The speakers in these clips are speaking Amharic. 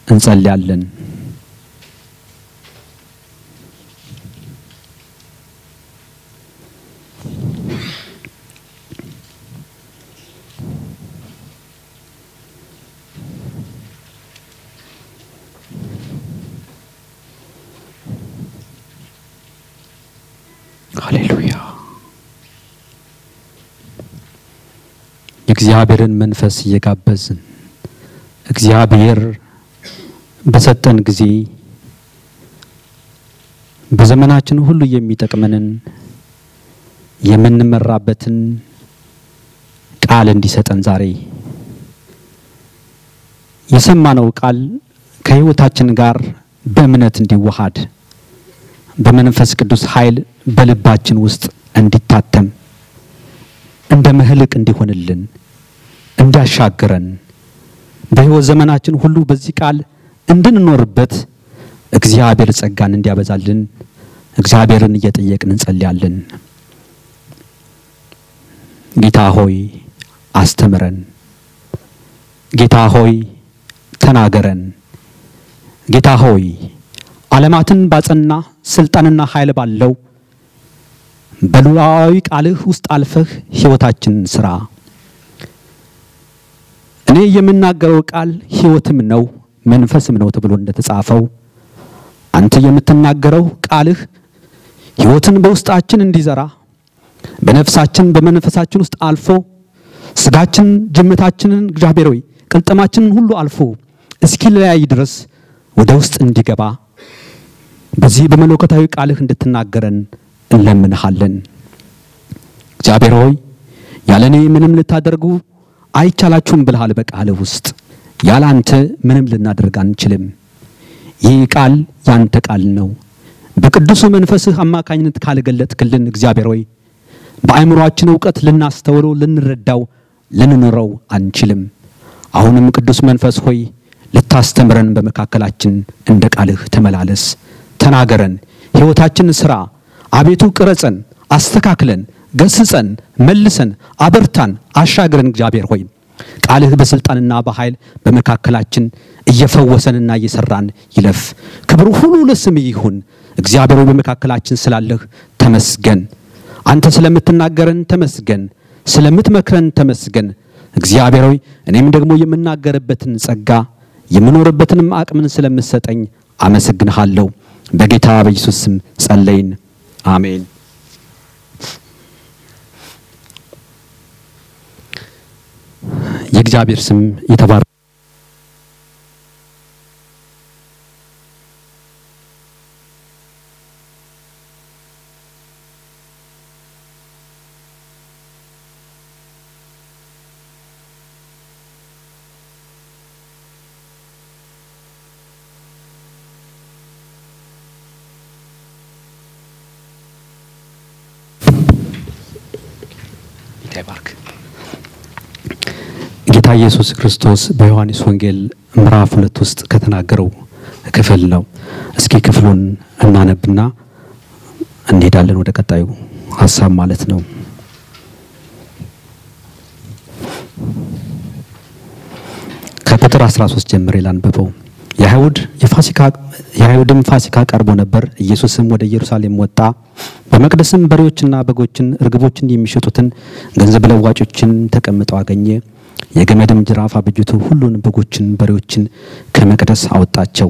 እንጸልያለን። ሃሌሉያ። የእግዚአብሔርን መንፈስ እየጋበዝን እግዚአብሔር በሰጠን ጊዜ በዘመናችን ሁሉ የሚጠቅመንን የምንመራበትን ቃል እንዲሰጠን ዛሬ የሰማነው ቃል ከሕይወታችን ጋር በእምነት እንዲዋሃድ በመንፈስ ቅዱስ ኃይል በልባችን ውስጥ እንዲታተም እንደ ምሕልቅ እንዲሆንልን እንዲያሻግረን በሕይወት ዘመናችን ሁሉ በዚህ ቃል እንድንኖርበት እግዚአብሔር ጸጋን እንዲያበዛልን እግዚአብሔርን እየጠየቅን እንጸልያለን። ጌታ ሆይ አስተምረን፣ ጌታ ሆይ ተናገረን፣ ጌታ ሆይ ዓለማትን ባጸና ስልጣንና ኃይል ባለው በሉዓላዊ ቃልህ ውስጥ አልፈህ ሕይወታችንን ስራ። እኔ የምናገረው ቃል ሕይወትም ነው መንፈስም ነው ተብሎ እንደተጻፈው አንተ የምትናገረው ቃልህ ሕይወትን በውስጣችን እንዲዘራ በነፍሳችን በመንፈሳችን ውስጥ አልፎ ስጋችን ጅምታችንን እግዚአብሔር ሆይ ቅልጥማችንን ሁሉ አልፎ እስኪለያይ ድረስ ወደ ውስጥ እንዲገባ በዚህ በመለኮታዊ ቃልህ እንድትናገረን እንለምንሃለን። እግዚአብሔር ሆይ ያለ እኔ ምንም ልታደርጉ አይቻላችሁም ብልሃል በቃልህ ውስጥ ያለ አንተ ምንም ልናደርግ አንችልም። ይህ ቃል ያንተ ቃል ነው። በቅዱሱ መንፈስህ አማካኝነት ካልገለጥክልን እግዚአብሔር ሆይ በአእምሮአችን እውቀት ልናስተውለው፣ ልንረዳው፣ ልንኖረው አንችልም። አሁንም ቅዱስ መንፈስ ሆይ ልታስተምረን በመካከላችን እንደ ቃልህ ተመላለስ፣ ተናገረን፣ ሕይወታችን ስራ። አቤቱ ቅረጸን፣ አስተካክለን፣ ገስጸን፣ መልሰን፣ አበርታን፣ አሻግረን። እግዚአብሔር ሆይ ቃልህ በስልጣንና በኃይል በመካከላችን እየፈወሰንና እየሰራን ይለፍ። ክብሩ ሁሉ ለስምህ ይሁን። እግዚአብሔር ሆይ በመካከላችን ስላለህ ተመስገን። አንተ ስለምትናገረን ተመስገን፣ ስለምትመክረን ተመስገን። እግዚአብሔር ሆይ እኔም ደግሞ የምናገርበትን ጸጋ የምኖርበትንም አቅምን ስለምትሰጠኝ አመሰግንሃለሁ። በጌታ በኢየሱስ ስም ጸለይን፣ አሜን። የእግዚአብሔር ስም የተባረ ይባርክ። ጌታ ኢየሱስ ክርስቶስ በዮሐንስ ወንጌል ምዕራፍ ሁለት ውስጥ ከተናገረው ክፍል ነው። እስኪ ክፍሉን እናነብና እንሄዳለን ወደ ቀጣዩ ሀሳብ ማለት ነው። ከቁጥር 13 ጀምሬ ላንብበው። የአይሁድ የፋሲካ የአይሁድም ፋሲካ ቀርቦ ነበር። ኢየሱስም ወደ ኢየሩሳሌም ወጣ። በመቅደስም በሬዎችና በጎችን እርግቦችን የሚሸጡትን ገንዘብ ለዋጮችን ተቀምጠው አገኘ። የገመድም ጅራፍ አበጅቶ ሁሉን በጎችን በሬዎችን ከመቅደስ አወጣቸው።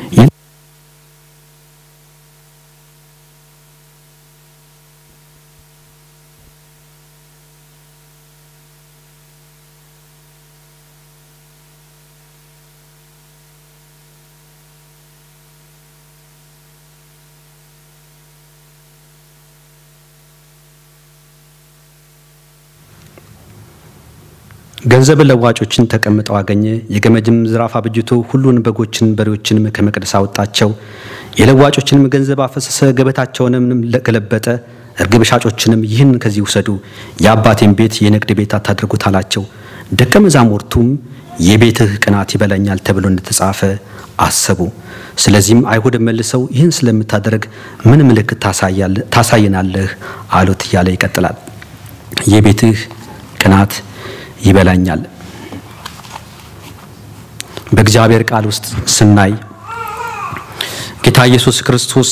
ገንዘብ ለዋጮችን ተቀምጠው አገኘ። የገመድም ጅራፍ አበጅቶ ሁሉን በጎችን በሬዎችንም ከመቅደስ አወጣቸው። የለዋጮችንም ገንዘብ አፈሰሰ፣ ገበታቸውንም ገለበጠ። እርግብ ሻጮችንም ይህን ከዚህ ውሰዱ፣ የአባቴን ቤት የንግድ ቤት አታድርጉት አላቸው። ደቀ መዛሙርቱም የቤትህ ቅናት ይበላኛል ተብሎ እንደተጻፈ አሰቡ። ስለዚህም አይሁድ መልሰው ይህን ስለምታደርግ ምን ምልክት ታሳየናለህ አሉት እያለ ይቀጥላል። የቤትህ ቅናት ይበላኛል። በእግዚአብሔር ቃል ውስጥ ስናይ ጌታ ኢየሱስ ክርስቶስ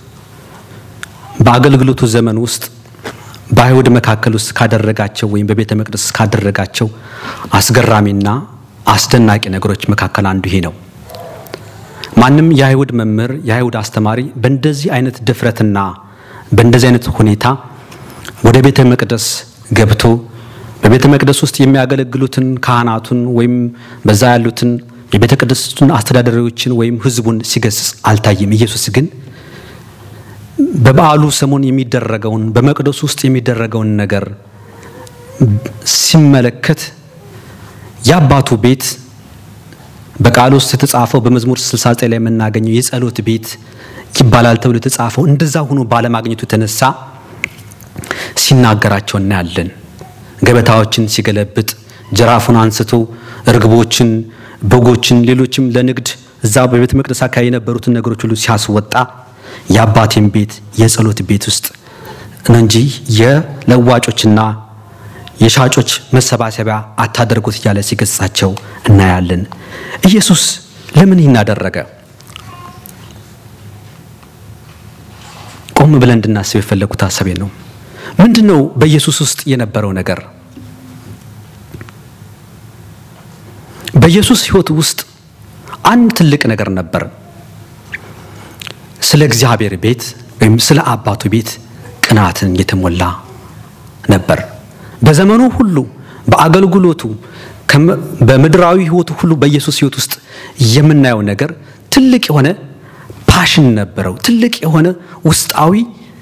በአገልግሎቱ ዘመን ውስጥ በአይሁድ መካከል ውስጥ ካደረጋቸው ወይም በቤተ መቅደስ ካደረጋቸው አስገራሚና አስደናቂ ነገሮች መካከል አንዱ ይሄ ነው። ማንም የአይሁድ መምህር የአይሁድ አስተማሪ በእንደዚህ አይነት ድፍረትና በእንደዚህ አይነት ሁኔታ ወደ ቤተ መቅደስ ገብቶ በቤተ መቅደስ ውስጥ የሚያገለግሉትን ካህናቱን ወይም በዛ ያሉትን የቤተ ቅድስቱን አስተዳዳሪዎችን ወይም ሕዝቡን ሲገስጽ አልታየም። ኢየሱስ ግን በበዓሉ ሰሞን የሚደረገውን በመቅደሱ ውስጥ የሚደረገውን ነገር ሲመለከት የአባቱ ቤት በቃል ውስጥ የተጻፈው በመዝሙር 69 ላይ የምናገኘው የጸሎት ቤት ይባላል ተብሎ የተጻፈው እንደዛ ሆኖ ባለማግኘቱ የተነሳ ሲናገራቸው እናያለን። ገበታዎችን ሲገለብጥ፣ ጅራፉን አንስቶ እርግቦችን፣ በጎችን፣ ሌሎችም ለንግድ እዛ በቤተ መቅደስ አካባቢ የነበሩትን ነገሮች ሁሉ ሲያስወጣ የአባቴን ቤት የጸሎት ቤት ውስጥ ነው እንጂ የለዋጮችና የሻጮች መሰባሰቢያ አታደርጉት እያለ ሲገጻቸው እናያለን። ኢየሱስ ለምን ይህን አደረገ? ቆም ብለን እንድናስብ የፈለጉት ሀሳቤ ነው። ምንድን ነው በኢየሱስ ውስጥ የነበረው ነገር? በኢየሱስ ሕይወት ውስጥ አንድ ትልቅ ነገር ነበር። ስለ እግዚአብሔር ቤት ወይም ስለ አባቱ ቤት ቅናትን የተሞላ ነበር። በዘመኑ ሁሉ በአገልግሎቱ በምድራዊ ሕይወቱ ሁሉ በኢየሱስ ሕይወት ውስጥ የምናየው ነገር ትልቅ የሆነ ፓሽን ነበረው። ትልቅ የሆነ ውስጣዊ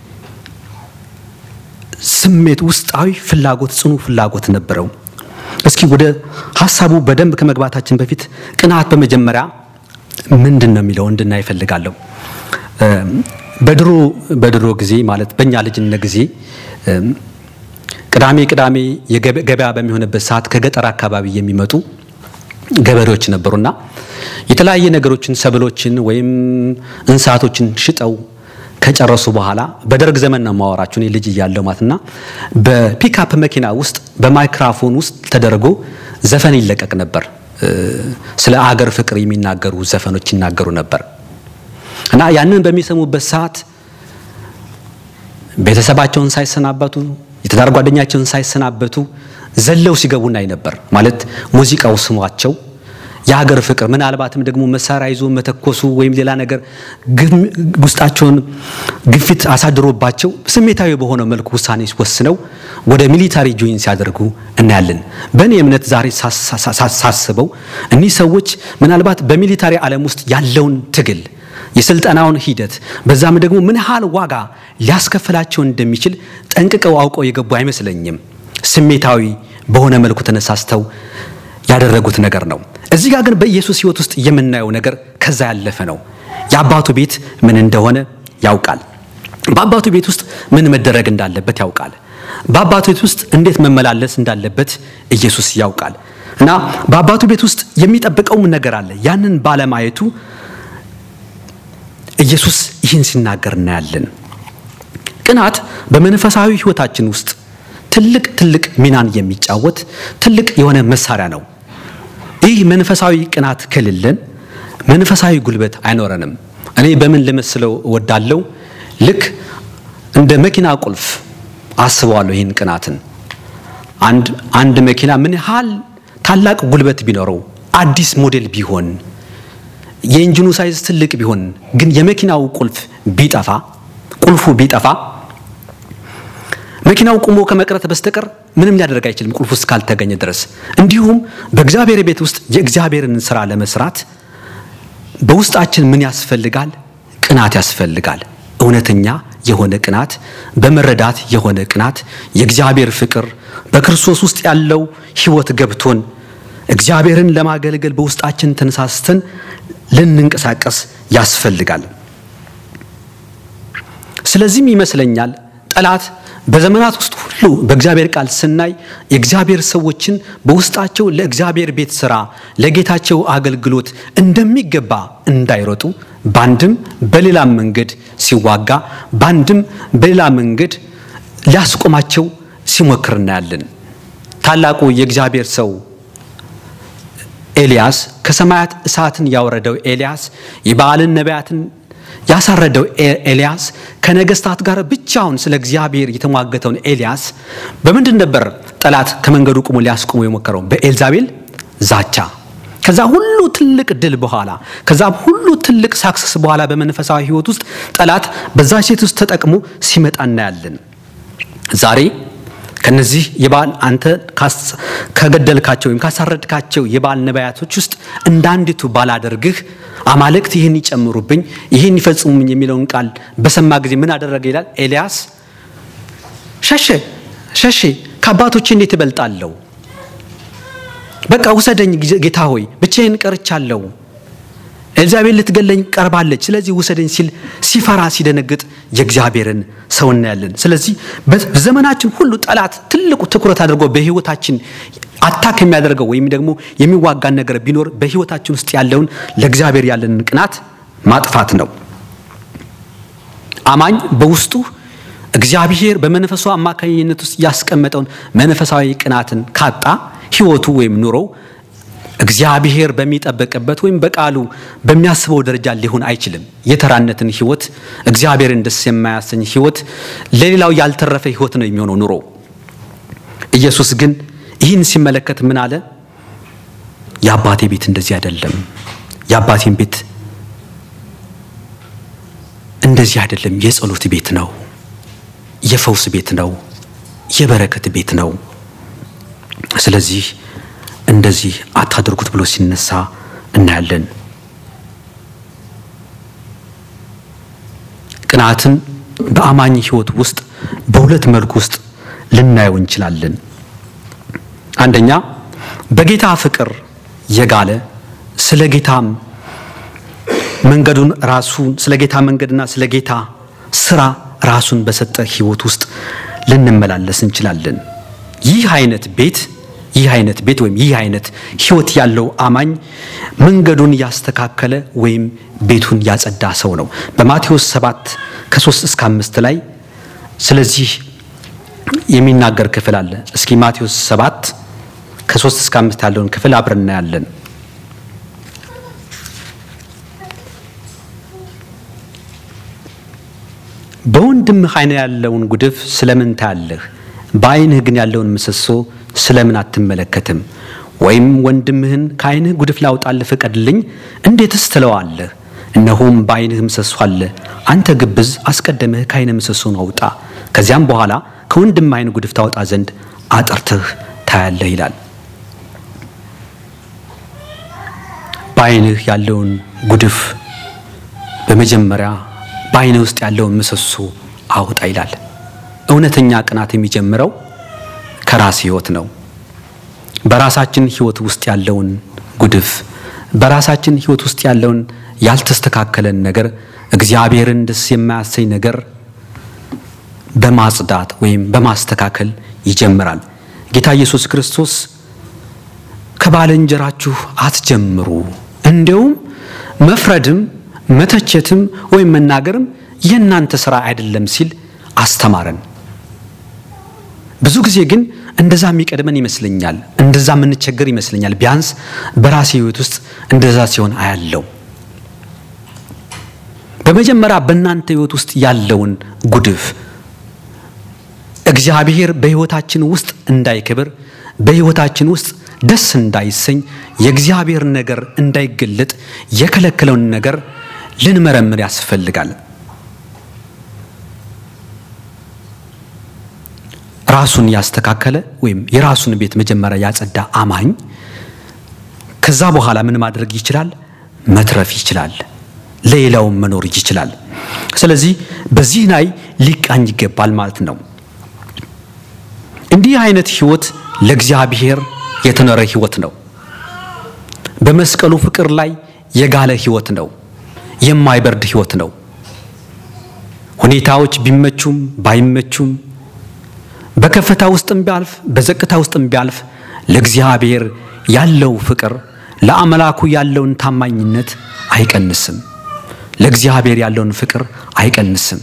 ስሜት፣ ውስጣዊ ፍላጎት፣ ጽኑ ፍላጎት ነበረው። እስኪ ወደ ሀሳቡ በደንብ ከመግባታችን በፊት ቅናት በመጀመሪያ ምንድን ነው የሚለው እንድናይ እፈልጋለሁ። በድሮ በድሮ ጊዜ ማለት በእኛ ልጅነት ጊዜ ቅዳሜ ቅዳሜ ገበያ በሚሆንበት ሰዓት ከገጠር አካባቢ የሚመጡ ገበሬዎች ነበሩና የተለያየ ነገሮችን ሰብሎችን ወይም እንስሳቶችን ሽጠው ከጨረሱ በኋላ በደርግ ዘመን ነው የማወራችሁ እኔ ልጅ እያለሁ ማለትና በፒክአፕ መኪና ውስጥ በማይክራፎን ውስጥ ተደርጎ ዘፈን ይለቀቅ ነበር። ስለ አገር ፍቅር የሚናገሩ ዘፈኖች ይናገሩ ነበር እና ያንን በሚሰሙበት ሰዓት ቤተሰባቸውን ሳይሰናበቱ የትዳር ጓደኛቸውን ሳይሰናበቱ ዘለው ሲገቡ እናይ ነበር። ማለት ሙዚቃው ስሟቸው የሀገር ፍቅር ምናልባትም ደግሞ መሳሪያ ይዞ መተኮሱ ወይም ሌላ ነገር ውስጣቸውን ግፊት አሳድሮባቸው ስሜታዊ በሆነ መልኩ ውሳኔ ወስነው ወደ ሚሊታሪ ጆይን ሲያደርጉ እናያለን። በእኔ እምነት ዛሬ ሳስበው እኒህ ሰዎች ምናልባት በሚሊታሪ ዓለም ውስጥ ያለውን ትግል የስልጠናውን ሂደት በዛም ደግሞ ምን ያህል ዋጋ ሊያስከፍላቸው እንደሚችል ጠንቅቀው አውቀው የገቡ አይመስለኝም። ስሜታዊ በሆነ መልኩ ተነሳስተው ያደረጉት ነገር ነው። እዚህ ጋር ግን በኢየሱስ ሕይወት ውስጥ የምናየው ነገር ከዛ ያለፈ ነው። የአባቱ ቤት ምን እንደሆነ ያውቃል። በአባቱ ቤት ውስጥ ምን መደረግ እንዳለበት ያውቃል። በአባቱ ቤት ውስጥ እንዴት መመላለስ እንዳለበት ኢየሱስ ያውቃል። እና በአባቱ ቤት ውስጥ የሚጠብቀውም ነገር አለ። ያንን ባለማየቱ ኢየሱስ ይህን ሲናገር እናያለን። ቅናት በመንፈሳዊ ሕይወታችን ውስጥ ትልቅ ትልቅ ሚናን የሚጫወት ትልቅ የሆነ መሳሪያ ነው። ይህ መንፈሳዊ ቅናት ከሌለን መንፈሳዊ ጉልበት አይኖረንም። እኔ በምን ልመስለው እወዳለሁ? ልክ እንደ መኪና ቁልፍ አስበዋለሁ። ይህን ቅናትን አንድ አንድ መኪና ምን ያህል ታላቅ ጉልበት ቢኖረው አዲስ ሞዴል ቢሆን የኢንጂኑ ሳይዝ ትልቅ ቢሆን ግን የመኪናው ቁልፍ ቢጠፋ ቁልፉ ቢጠፋ መኪናው ቁሞ ከመቅረት በስተቀር ምንም ሊያደርግ አይችልም፣ ቁልፉ እስካልተገኘ ድረስ። እንዲሁም በእግዚአብሔር ቤት ውስጥ የእግዚአብሔርን ስራ ለመስራት በውስጣችን ምን ያስፈልጋል? ቅናት ያስፈልጋል። እውነተኛ የሆነ ቅናት፣ በመረዳት የሆነ ቅናት፣ የእግዚአብሔር ፍቅር በክርስቶስ ውስጥ ያለው ሕይወት ገብቶን እግዚአብሔርን ለማገልገል በውስጣችን ተነሳስተን ልንንቀሳቀስ ያስፈልጋል። ስለዚህም ይመስለኛል ጠላት በዘመናት ውስጥ ሁሉ በእግዚአብሔር ቃል ስናይ የእግዚአብሔር ሰዎችን በውስጣቸው ለእግዚአብሔር ቤት ስራ ለጌታቸው አገልግሎት እንደሚገባ እንዳይሮጡ በአንድም በሌላም መንገድ ሲዋጋ በአንድም በሌላ መንገድ ሊያስቆማቸው ሲሞክር እናያለን። ታላቁ የእግዚአብሔር ሰው ኤልያስ ከሰማያት እሳትን ያወረደው ኤልያስ የበዓልን ነቢያትን ያሳረደው ኤልያስ ከነገስታት ጋር ብቻውን ስለ እግዚአብሔር የተሟገተውን ኤልያስ በምንድን ነበር ጠላት ከመንገዱ ቁሞ ሊያስቆሙ የሞከረው? በኤልዛቤል ዛቻ። ከዛ ሁሉ ትልቅ ድል በኋላ ከዛ ሁሉ ትልቅ ሳክሰስ በኋላ በመንፈሳዊ ሕይወት ውስጥ ጠላት በዛ ሴት ውስጥ ተጠቅሞ ሲመጣ እናያለን። ዛሬ ከነዚህ የበዓል አንተ ከገደልካቸው ወይም ካሳረድካቸው የበዓል ነቢያቶች ውስጥ እንዳንዲቱ ባላደርግህ አማልክት ይህን ይጨምሩብኝ፣ ይህን ይፈጽሙብኝ የሚለውን ቃል በሰማ ጊዜ ምን አደረገ ይላል። ኤልያስ ሸሸ ሸሼ ከአባቶቼ እንዴት እበልጣለሁ? በቃ ውሰደኝ ጌታ ሆይ ብቻዬን ቀርቻለሁ። ኤልዛቤል ልትገለኝ ቀርባለች፣ ስለዚህ ውሰደኝ ሲል ሲፈራ ሲደነግጥ የእግዚአብሔርን ሰው እናያለን። ስለዚህ በዘመናችን ሁሉ ጠላት ትልቁ ትኩረት አድርጎ በህይወታችን አታክ የሚያደርገው ወይም ደግሞ የሚዋጋን ነገር ቢኖር በህይወታችን ውስጥ ያለውን ለእግዚአብሔር ያለንን ቅናት ማጥፋት ነው። አማኝ በውስጡ እግዚአብሔር በመንፈሱ አማካኝነት ውስጥ ያስቀመጠውን መንፈሳዊ ቅናትን ካጣ ህይወቱ ወይም ኑሮው እግዚአብሔር በሚጠበቅበት ወይም በቃሉ በሚያስበው ደረጃ ሊሆን አይችልም። የተራነትን ህይወት፣ እግዚአብሔርን ደስ የማያሰኝ ህይወት፣ ለሌላው ያልተረፈ ህይወት ነው የሚሆነው ኑሮ። ኢየሱስ ግን ይህን ሲመለከት ምን አለ? የአባቴ ቤት እንደዚህ አይደለም። የአባቴን ቤት እንደዚህ አይደለም። የጸሎት ቤት ነው፣ የፈውስ ቤት ነው፣ የበረከት ቤት ነው። ስለዚህ እንደዚህ አታድርጉት ብሎ ሲነሳ እናያለን። ቅናትን በአማኝ ህይወት ውስጥ በሁለት መልኩ ውስጥ ልናየው እንችላለን። አንደኛ በጌታ ፍቅር የጋለ ስለ ጌታም መንገዱን ራሱን ስለ ጌታ መንገድና ስለ ጌታ ስራ ራሱን በሰጠ ህይወት ውስጥ ልንመላለስ እንችላለን። ይህ አይነት ቤት ይህ አይነት ቤት ወይም ይህ አይነት ህይወት ያለው አማኝ መንገዱን ያስተካከለ ወይም ቤቱን ያጸዳ ሰው ነው። በማቴዎስ 7 ከ3 እስከ 5 ላይ ስለዚህ የሚናገር ክፍል አለ። እስኪ ማቴዎስ 7 ከ3 እስከ 5 ያለውን ክፍል አብረን እናያለን። በወንድምህ ዓይን ያለውን ጉድፍ ስለምን ታያለህ? በዓይንህ ግን ያለውን ምሰሶ ስለምን አትመለከትም? ወይም ወንድምህን ከዓይንህ ጉድፍ ላውጣልህ ፍቀድልኝ እንዴትስ ትለዋለህ? እነሆም በዓይንህ ምሰሶ አለ። አንተ ግብዝ፣ አስቀድመህ ከዓይንህ ምሰሶን አውጣ፣ ከዚያም በኋላ ከወንድምህ ዓይን ጉድፍ ታወጣ ዘንድ አጥርተህ ታያለህ ይላል። በዓይንህ ያለውን ጉድፍ በመጀመሪያ በዓይንህ ውስጥ ያለውን ምሰሶ አውጣ ይላል። እውነተኛ ቅናት የሚጀምረው ከራስ ህይወት ነው። በራሳችን ህይወት ውስጥ ያለውን ጉድፍ፣ በራሳችን ህይወት ውስጥ ያለውን ያልተስተካከለን ነገር፣ እግዚአብሔርን ደስ የማያሰኝ ነገር በማጽዳት ወይም በማስተካከል ይጀምራል። ጌታ ኢየሱስ ክርስቶስ ከባልንጀራችሁ አትጀምሩ፣ እንዲያውም መፍረድም መተቸትም ወይም መናገርም የእናንተ ስራ አይደለም ሲል አስተማረን። ብዙ ጊዜ ግን እንደዛ የሚቀድመን ይመስለኛል፣ እንደዛ የምንቸገር ይመስለኛል። ቢያንስ በራሴ ህይወት ውስጥ እንደዛ ሲሆን አያለው። በመጀመሪያ በእናንተ ህይወት ውስጥ ያለውን ጉድፍ እግዚአብሔር በህይወታችን ውስጥ እንዳይከብር፣ በህይወታችን ውስጥ ደስ እንዳይሰኝ፣ የእግዚአብሔር ነገር እንዳይገለጥ የከለከለውን ነገር ልንመረምር ያስፈልጋል። ራሱን ያስተካከለ ወይም የራሱን ቤት መጀመሪያ ያጸዳ አማኝ ከዛ በኋላ ምን ማድረግ ይችላል? መትረፍ ይችላል። ሌላውም መኖር ይችላል። ስለዚህ በዚህ ላይ ሊቃኝ ይገባል ማለት ነው። እንዲህ አይነት ህይወት ለእግዚአብሔር የተኖረ ህይወት ነው። በመስቀሉ ፍቅር ላይ የጋለ ህይወት ነው። የማይበርድ ህይወት ነው። ሁኔታዎች ቢመቹም ባይመቹም በከፍታ ውስጥም ቢያልፍ በዘቅታ ውስጥም ቢያልፍ ለእግዚአብሔር ያለው ፍቅር ለአምላኩ ያለውን ታማኝነት አይቀንስም። ለእግዚአብሔር ያለውን ፍቅር አይቀንስም።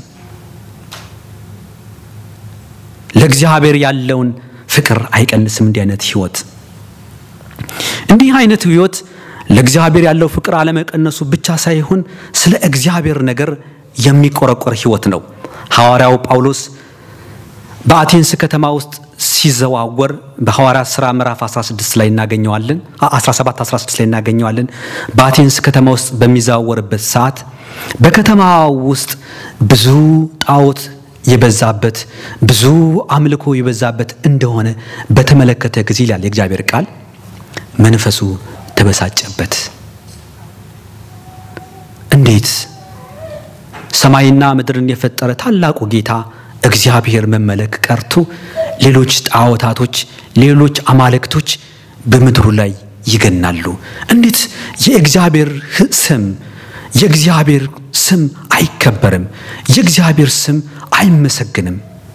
ለእግዚአብሔር ያለውን ፍቅር አይቀንስም። እንዲህ አይነት ህይወት እንዲህ አይነት ህይወት ለእግዚአብሔር ያለው ፍቅር አለመቀነሱ ብቻ ሳይሆን ስለ እግዚአብሔር ነገር የሚቆረቆር ህይወት ነው። ሐዋርያው ጳውሎስ በአቴንስ ከተማ ውስጥ ሲዘዋወር በሐዋርያት ሥራ ምዕራፍ 16 ላይ እናገኘዋለን 17 16 ላይ እናገኘዋለን። በአቴንስ ከተማ ውስጥ በሚዘዋወርበት ሰዓት በከተማ ውስጥ ብዙ ጣዖት የበዛበት ብዙ አምልኮ የበዛበት እንደሆነ በተመለከተ ጊዜ ይላል የእግዚአብሔር ቃል መንፈሱ ተበሳጨበት። እንዴት ሰማይና ምድርን የፈጠረ ታላቁ ጌታ እግዚአብሔር መመለክ ቀርቶ ሌሎች ጣዖታቶች፣ ሌሎች አማልክቶች በምድሩ ላይ ይገናሉ? እንዴት የእግዚአብሔር ስም የእግዚአብሔር ስም አይከበርም? የእግዚአብሔር ስም አይመሰግንም?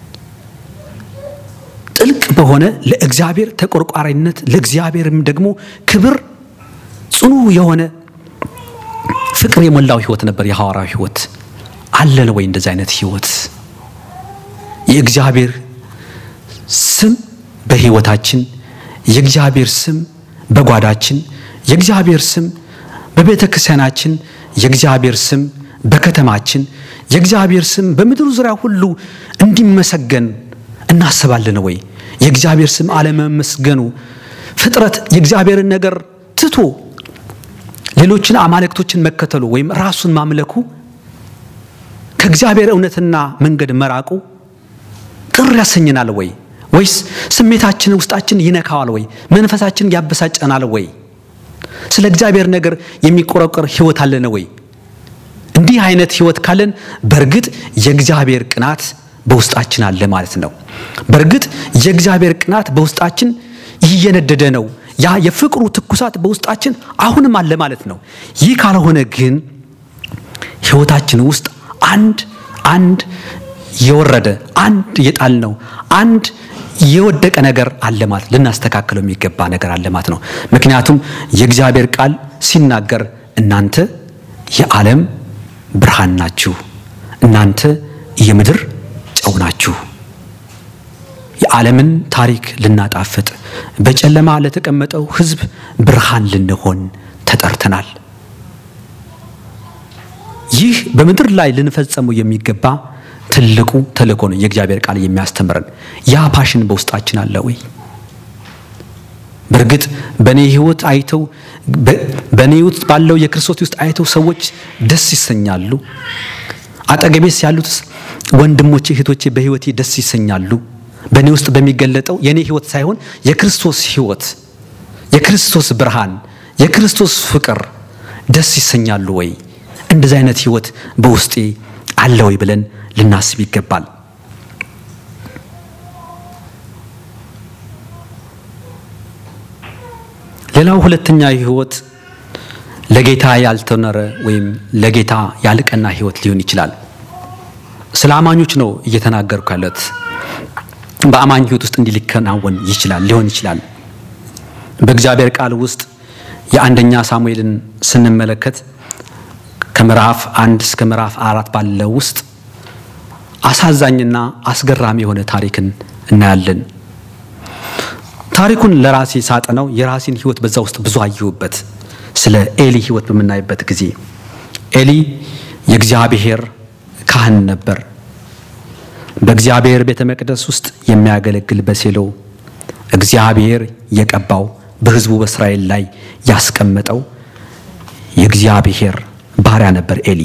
ጥልቅ በሆነ ለእግዚአብሔር ተቆርቋሪነት ለእግዚአብሔርም ደግሞ ክብር ጽኑ የሆነ ፍቅር የሞላው ህይወት ነበር የሐዋርያው ህይወት። አለን ወይ እንደዚህ አይነት ህይወት? የእግዚአብሔር ስም በህይወታችን፣ የእግዚአብሔር ስም በጓዳችን፣ የእግዚአብሔር ስም በቤተ ክርስቲያናችን፣ የእግዚአብሔር ስም በከተማችን፣ የእግዚአብሔር ስም በምድሩ ዙሪያ ሁሉ እንዲመሰገን እናስባለን ወይ? የእግዚአብሔር ስም አለመመስገኑ ፍጥረት የእግዚአብሔርን ነገር ትቶ ሌሎችን አማልክቶችን መከተሉ ወይም ራሱን ማምለኩ ከእግዚአብሔር እውነትና መንገድ መራቁ ቅር ያሰኝናል ወይ? ወይስ ስሜታችን ውስጣችን ይነካዋል ወይ? መንፈሳችን ያበሳጨናል ወይ? ስለ እግዚአብሔር ነገር የሚቆረቆር ህይወት አለን ወይ? እንዲህ አይነት ህይወት ካለን በእርግጥ የእግዚአብሔር ቅናት በውስጣችን አለ ማለት ነው። በእርግጥ የእግዚአብሔር ቅናት በውስጣችን እየነደደ ነው። ያ የፍቅሩ ትኩሳት በውስጣችን አሁንም አለ ማለት ነው። ይህ ካልሆነ ግን ህይወታችን ውስጥ አንድ አንድ የወረደ አንድ የጣል ነው አንድ የወደቀ ነገር አለ ማለት ልናስተካክለው የሚገባ ነገር አለ ማለት ነው። ምክንያቱም የእግዚአብሔር ቃል ሲናገር እናንተ የዓለም ብርሃን ናችሁ፣ እናንተ የምድር ጨው ናችሁ። የዓለምን ታሪክ ልናጣፍጥ በጨለማ ለተቀመጠው ህዝብ ብርሃን ልንሆን ተጠርተናል። ይህ በምድር ላይ ልንፈጸመው የሚገባ ትልቁ ተልእኮ ነው። የእግዚአብሔር ቃል የሚያስተምረን ያ ፓሽን በውስጣችን አለ ወይ? በእርግጥ በእኔ ህይወት አይተው በእኔ ውስጥ ባለው የክርስቶስ ውስጥ አይተው ሰዎች ደስ ይሰኛሉ። አጠገቤስ ያሉት ወንድሞቼ እህቶቼ በህይወቴ ደስ ይሰኛሉ። በእኔ ውስጥ በሚገለጠው የእኔ ህይወት ሳይሆን የክርስቶስ ህይወት፣ የክርስቶስ ብርሃን፣ የክርስቶስ ፍቅር ደስ ይሰኛሉ ወይ? እንደዚህ አይነት ህይወት በውስጤ አለ ወይ ብለን ልናስብ ይገባል። ሌላው ሁለተኛ ህይወት ለጌታ ያልተኖረ ወይም ለጌታ ያልቀና ህይወት ሊሆን ይችላል። ስለ አማኞች ነው እየተናገርኩ ያለት። በአማኝ ህይወት ውስጥ እንዲህ ሊከናወን ይችላል ሊሆን ይችላል። በእግዚአብሔር ቃል ውስጥ የአንደኛ ሳሙኤልን ስንመለከት ከምዕራፍ አንድ እስከ ምዕራፍ አራት ባለው ውስጥ አሳዛኝና አስገራሚ የሆነ ታሪክን እናያለን። ታሪኩን ለራሴ ሳጠነው የራሴን ህይወት በዛ ውስጥ ብዙ አየሁበት። ስለ ኤሊ ህይወት በምናይበት ጊዜ ኤሊ የእግዚአብሔር ካህን ነበር። በእግዚአብሔር ቤተ መቅደስ ውስጥ የሚያገለግል በሴሎ እግዚአብሔር የቀባው በህዝቡ በእስራኤል ላይ ያስቀመጠው የእግዚአብሔር ባሪያ ነበር ኤሊ።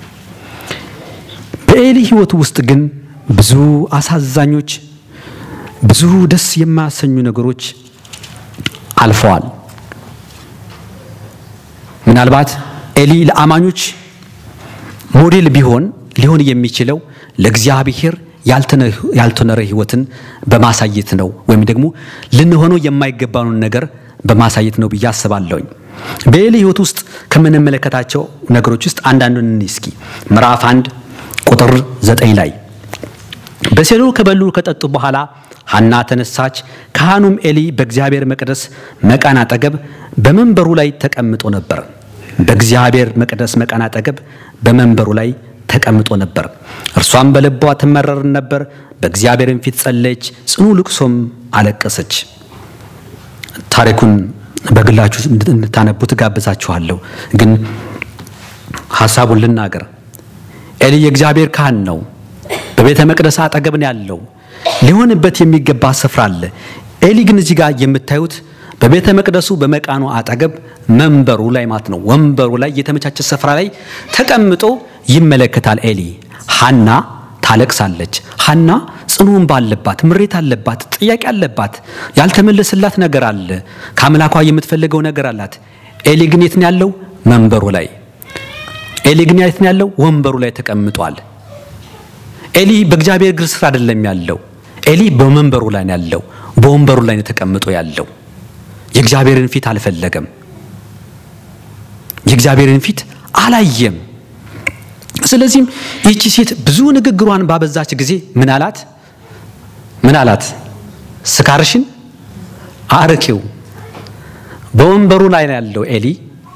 በኤሊ ህይወት ውስጥ ግን ብዙ አሳዛኞች፣ ብዙ ደስ የማያሰኙ ነገሮች አልፈዋል። ምናልባት ኤሊ ለአማኞች ሞዴል ቢሆን ሊሆን የሚችለው ለእግዚአብሔር ያልተኖረ ህይወትን በማሳየት ነው፣ ወይም ደግሞ ልንሆነው የማይገባውን ነገር በማሳየት ነው ብዬ አስባለሁኝ። በኤሊ ህይወት ውስጥ ከምንመለከታቸው ነገሮች ውስጥ አንዳንዱን እንይ እስኪ። ምዕራፍ አንድ ቁጥር ዘጠኝ ላይ በሴሎ ከበሉ ከጠጡ በኋላ ሐና ተነሳች። ካህኑም ኤሊ በእግዚአብሔር መቅደስ መቃን አጠገብ በመንበሩ ላይ ተቀምጦ ነበር። በእግዚአብሔር መቅደስ መቃን አጠገብ በመንበሩ ላይ ተቀምጦ ነበር። እርሷም በልቧ ትመረር ነበር። በእግዚአብሔርም ፊት ጸለየች፣ ጽኑ ልቅሶም አለቀሰች። ታሪኩን በግላችሁ እንድታነቡት ጋብዛችኋለሁ። ግን ሀሳቡን ልናገር። ኤሊ የእግዚአብሔር ካህን ነው። በቤተ መቅደስ አጠገብ ነው ያለው። ሊሆንበት የሚገባ ስፍራ አለ። ኤሊ ግን እዚህ ጋር የምታዩት በቤተ መቅደሱ በመቃኑ አጠገብ መንበሩ ላይ ማለት ነው፣ ወንበሩ ላይ የተመቻቸ ስፍራ ላይ ተቀምጦ ይመለከታል። ኤሊ ሐና ታለቅሳለች። ሐና ጽኑ እንባ አለባት፣ ምሬት አለባት፣ ጥያቄ አለባት፣ ያልተመለሰላት ነገር አለ፣ ከአምላኳ የምትፈልገው ነገር አላት። ኤሊ ግን የት ነው ያለው? መንበሩ ላይ። ኤሊ ግን የት ነው ያለው? ወንበሩ ላይ ተቀምጧል። ኤሊ በእግዚአብሔር እግር ስር አይደለም ያለው። ኤሊ በመንበሩ ላይ ነው ያለው። በወንበሩ ላይ ነው ተቀምጦ ያለው። የእግዚአብሔርን ፊት አልፈለገም። የእግዚአብሔርን ፊት አላየም። ስለዚህም ይቺ ሴት ብዙ ንግግሯን ባበዛች ጊዜ ምን አላት? ምን አላት? ስካርሽን አርኪው። በወንበሩ ላይ ነው ያለው ኤሊ።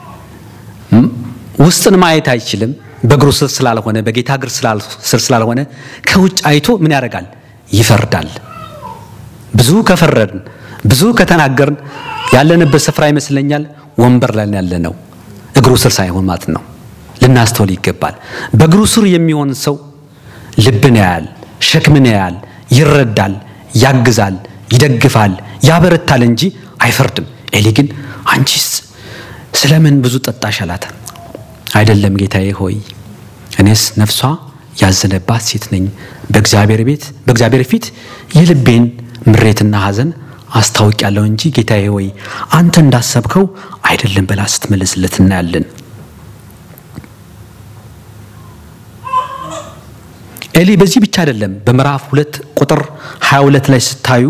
ውስጥን ማየት አይችልም። በእግሩ ስር ስላልሆነ በጌታ እግር ስር ስላልሆነ ከውጭ አይቶ ምን ያደርጋል? ይፈርዳል። ብዙ ከፈረድን ብዙ ከተናገርን ያለንበት ስፍራ ይመስለኛል ወንበር ላይ ያለ ነው፣ እግሩ ስር ሳይሆን ማለት ነው። ልናስተውል ይገባል። በእግሩ ስር የሚሆን ሰው ልብን ያያል፣ ሸክምን ያያል፣ ይረዳል፣ ያግዛል፣ ይደግፋል፣ ያበረታል እንጂ አይፈርድም። ኤሊ ግን አንቺስ ስለምን ብዙ ጠጣሽ አላት። አይደለም ጌታዬ ሆይ እኔስ ነፍሷ ያዘነባት ሴት ነኝ። በእግዚአብሔር ቤት በእግዚአብሔር ፊት የልቤን ምሬትና ሐዘን አስታውቅ ያለው እንጂ ጌታዬ ሆይ አንተ እንዳሰብከው አይደለም ብላ ስትመልስለት እናያለን። ኤሊ በዚህ ብቻ አይደለም። በምዕራፍ ሁለት ቁጥር 22 ላይ ስታዩ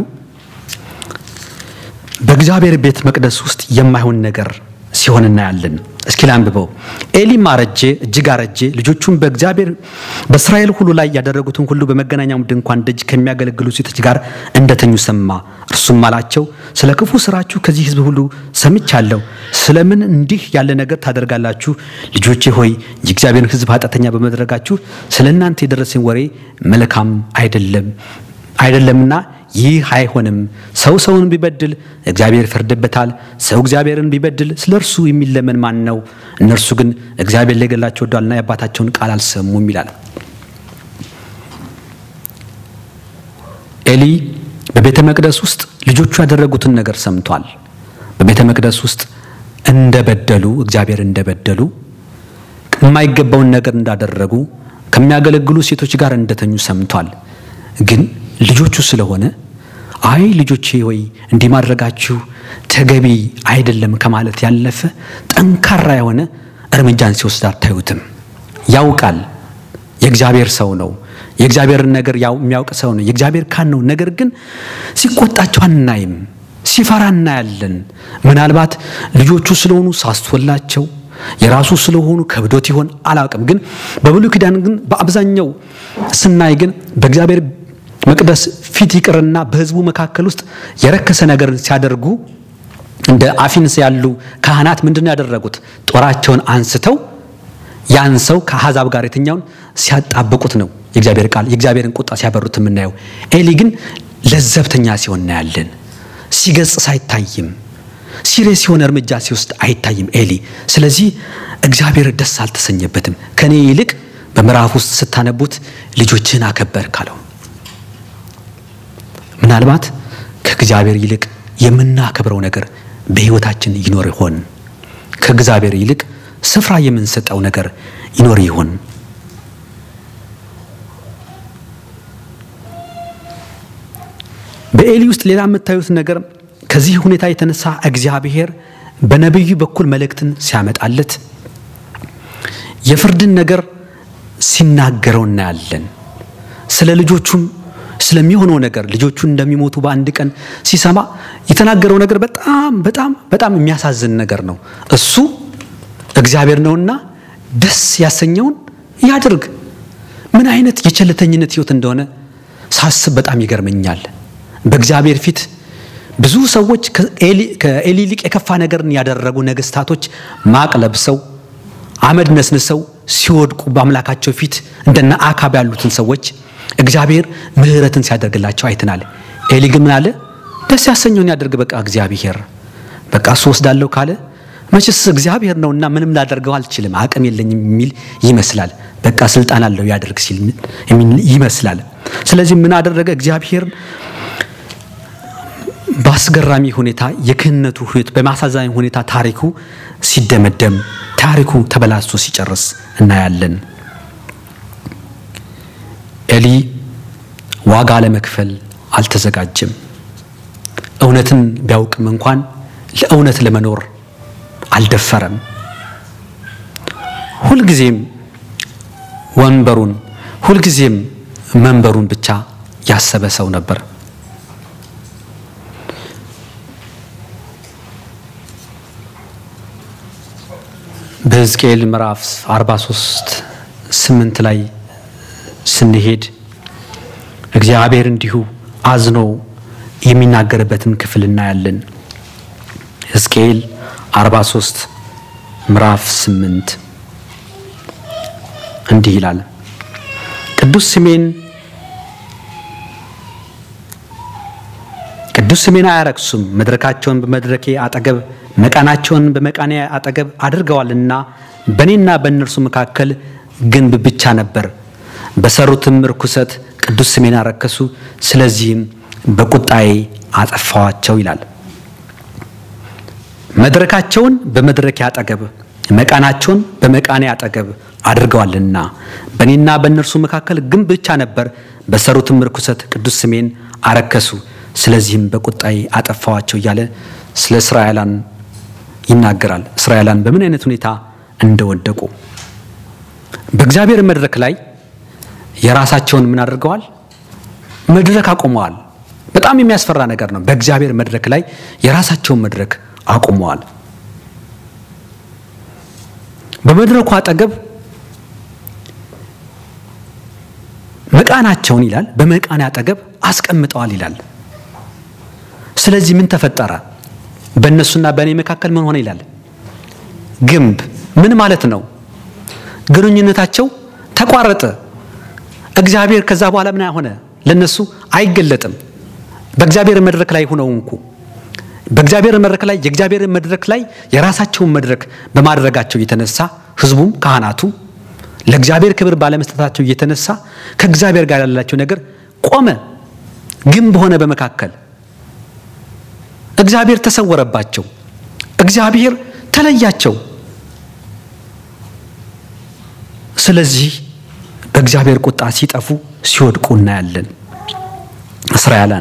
በእግዚአብሔር ቤት መቅደስ ውስጥ የማይሆን ነገር ሲሆን እናያለን። እስኪ ላንብበው። ኤሊም አረጀ፣ እጅግ አረጀ። ልጆቹም በእግዚአብሔር በእስራኤል ሁሉ ላይ ያደረጉትን ሁሉ በመገናኛው ድንኳን ደጅ ከሚያገለግሉ ሴቶች ጋር እንደተኙ ሰማ። እርሱም አላቸው፣ ስለ ክፉ ስራችሁ ከዚህ ሕዝብ ሁሉ ሰምቻለሁ። ስለምን እንዲህ ያለ ነገር ታደርጋላችሁ? ልጆቼ ሆይ የእግዚአብሔርን ሕዝብ ኃጢአተኛ በመድረጋችሁ ስለ እናንተ የደረሰኝ ወሬ መልካም አይደለም አይደለምና ይህ አይሆንም። ሰው ሰውን ቢበድል እግዚአብሔር ይፈርድበታል። ሰው እግዚአብሔርን ቢበድል ስለ እርሱ የሚለመን ማን ነው? እነርሱ ግን እግዚአብሔር ሊገላቸው ወዷልና የአባታቸውን ቃል አልሰሙም ይላል። ኤሊ በቤተ መቅደስ ውስጥ ልጆቹ ያደረጉትን ነገር ሰምቷል። በቤተ መቅደስ ውስጥ እንደበደሉ እግዚአብሔር እንደበደሉ የማይገባውን ነገር እንዳደረጉ ከሚያገለግሉ ሴቶች ጋር እንደተኙ ሰምቷል። ግን ልጆቹ ስለሆነ አይ ልጆቼ ሆይ እንዲህ ማድረጋችሁ ተገቢ አይደለም ከማለት ያለፈ ጠንካራ የሆነ እርምጃን ሲወስድ አታዩትም። ያውቃል። የእግዚአብሔር ሰው ነው። የእግዚአብሔርን ነገር የሚያውቅ ሰው ነው። የእግዚአብሔር ካን ነው። ነገር ግን ሲቆጣቸው አናይም። ሲፈራ እናያለን። ምናልባት ልጆቹ ስለሆኑ ሳስቶላቸው የራሱ ስለሆኑ ከብዶት ይሆን አላውቅም። ግን በብሉይ ኪዳን ግን በአብዛኛው ስናይ ግን በእግዚአብሔር መቅደስ ፊት ይቅርና በሕዝቡ መካከል ውስጥ የረከሰ ነገር ሲያደርጉ እንደ አፊንስ ያሉ ካህናት ምንድን ነው ያደረጉት? ጦራቸውን አንስተው ያን ሰው ከአሕዛብ ጋር የትኛውን ሲያጣብቁት ነው የእግዚአብሔር ቃል የእግዚአብሔርን ቁጣ ሲያበሩት የምናየው። ኤሊ ግን ለዘብተኛ ሲሆን እናያለን። ሲገጽስ አይታይም። ሲሪየስ የሆነ እርምጃ ሲወስድ አይታይም ኤሊ። ስለዚህ እግዚአብሔር ደስ አልተሰኘበትም። ከኔ ይልቅ በምዕራፍ ውስጥ ስታነቡት ልጆችህን አከበር ካለው ምናልባት ከእግዚአብሔር ይልቅ የምናከብረው ነገር በሕይወታችን ይኖር ይሆን? ከእግዚአብሔር ይልቅ ስፍራ የምንሰጠው ነገር ይኖር ይሆን? በኤሊ ውስጥ ሌላ የምታዩት ነገር ከዚህ ሁኔታ የተነሳ እግዚአብሔር በነቢዩ በኩል መልእክትን ሲያመጣለት የፍርድን ነገር ሲናገረው እናያለን። ስለ ልጆቹም ስለሚሆነው ነገር ልጆቹ እንደሚሞቱ በአንድ ቀን ሲሰማ የተናገረው ነገር በጣም በጣም በጣም የሚያሳዝን ነገር ነው። እሱ እግዚአብሔር ነውና ደስ ያሰኘውን ያድርግ። ምን አይነት የቸልተኝነት ሕይወት እንደሆነ ሳስብ በጣም ይገርመኛል። በእግዚአብሔር ፊት ብዙ ሰዎች ከኤሊ ይልቅ የከፋ ነገርን ያደረጉ ነገስታቶች ማቅ ለብሰው አመድ ነስንሰው ሲወድቁ በአምላካቸው ፊት እንደነ አካብ ያሉትን ሰዎች እግዚአብሔር ምሕረትን ሲያደርግላቸው አይተናል። ኤሊ ግን ምን አለ? ደስ ያሰኘውን ያደርግ በቃ እግዚአብሔር በቃ እሱ ወስዳለሁ ካለ መቼስ እግዚአብሔር ነውና ምንም ላደርገው አልችልም፣ አቅም የለኝም የሚል ይመስላል። በቃ ስልጣን አለው ያደርግ ሲል ይመስላል። ስለዚህ ምን አደረገ? እግዚአብሔር በአስገራሚ ሁኔታ የክህነቱ ሁኔታ በማሳዛኝ ሁኔታ ታሪኩ ሲደመደም ታሪኩ ተበላሽቶ ሲጨርስ እናያለን። ኤሊ ዋጋ ለመክፈል አልተዘጋጀም። እውነትን ቢያውቅም እንኳን ለእውነት ለመኖር አልደፈረም። ሁልጊዜም ወንበሩን ሁልጊዜም መንበሩን ብቻ ያሰበ ሰው ነበር። በሕዝቅኤል ምዕራፍ 43 ስምንት ላይ ስንሄድ እግዚአብሔር እንዲሁ አዝኖ የሚናገርበትን ክፍል እናያለን። ሕዝቅኤል 43 ምዕራፍ 8 እንዲህ ይላል፣ ቅዱስ ስሜን ቅዱስ ስሜን አያረክሱም፣ መድረካቸውን በመድረኬ አጠገብ መቃናቸውን በመቃኔ አጠገብ አድርገዋልና በእኔና በእነርሱ መካከል ግንብ ብቻ ነበር። በሰሩትም ርኩሰት ቅዱስ ስሜን አረከሱ፣ ስለዚህም በቁጣዬ አጠፋዋቸው ይላል። መድረካቸውን በመድረኬ አጠገብ መቃናቸውን በመቃኔ አጠገብ አድርገዋልና በእኔና በእነርሱ መካከል ግንብ ብቻ ነበር። በሰሩትም ርኩሰት ቅዱስ ስሜን አረከሱ፣ ስለዚህም በቁጣዬ አጠፋዋቸው እያለ ስለ እስራኤላን ይናገራል። እስራኤላን በምን አይነት ሁኔታ እንደወደቁ በእግዚአብሔር መድረክ ላይ የራሳቸውን ምን አድርገዋል? መድረክ አቁመዋል። በጣም የሚያስፈራ ነገር ነው። በእግዚአብሔር መድረክ ላይ የራሳቸውን መድረክ አቁመዋል። በመድረኩ አጠገብ መቃናቸውን ይላል በመቃኔ አጠገብ አስቀምጠዋል ይላል። ስለዚህ ምን ተፈጠረ? በእነሱና በእኔ መካከል ምን ሆነ ይላል? ግንብ። ምን ማለት ነው? ግንኙነታቸው ተቋረጠ። እግዚአብሔር ከዛ በኋላ ምን ሆነ? ለነሱ አይገለጥም። በእግዚአብሔር መድረክ ላይ ሆነው እንኩ በእግዚአብሔር መድረክ ላይ የእግዚአብሔር መድረክ ላይ የራሳቸውን መድረክ በማድረጋቸው የተነሳ ሕዝቡም ካህናቱ ለእግዚአብሔር ክብር ባለመስጠታቸው የተነሳ ከእግዚአብሔር ጋር ያላቸው ነገር ቆመ፣ ግንብ ሆነ በመካከል እግዚአብሔር ተሰወረባቸው። እግዚአብሔር ተለያቸው። ስለዚህ በእግዚአብሔር ቁጣ ሲጠፉ ሲወድቁ እናያለን። እስራኤላን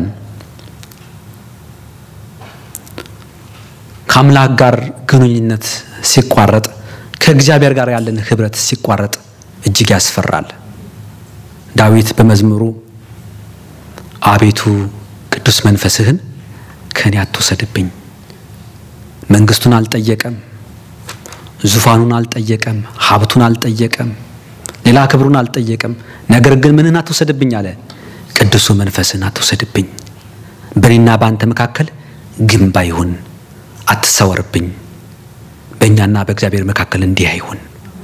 ከአምላክ ጋር ግንኙነት ሲቋረጥ፣ ከእግዚአብሔር ጋር ያለን ህብረት ሲቋረጥ እጅግ ያስፈራል። ዳዊት በመዝሙሩ አቤቱ ቅዱስ መንፈስህን ከእኔ አትወሰድብኝ። መንግስቱን አልጠየቀም፣ ዙፋኑን አልጠየቀም፣ ሀብቱን አልጠየቀም፣ ሌላ ክብሩን አልጠየቀም። ነገር ግን ምንህን አትወሰድብኝ አለ? ቅዱሱ መንፈስህን አትወሰድብኝ። በእኔና በአንተ መካከል ግንብ አይሁን፣ አትሰወርብኝ። በእኛና በእግዚአብሔር መካከል እንዲህ አይሁን።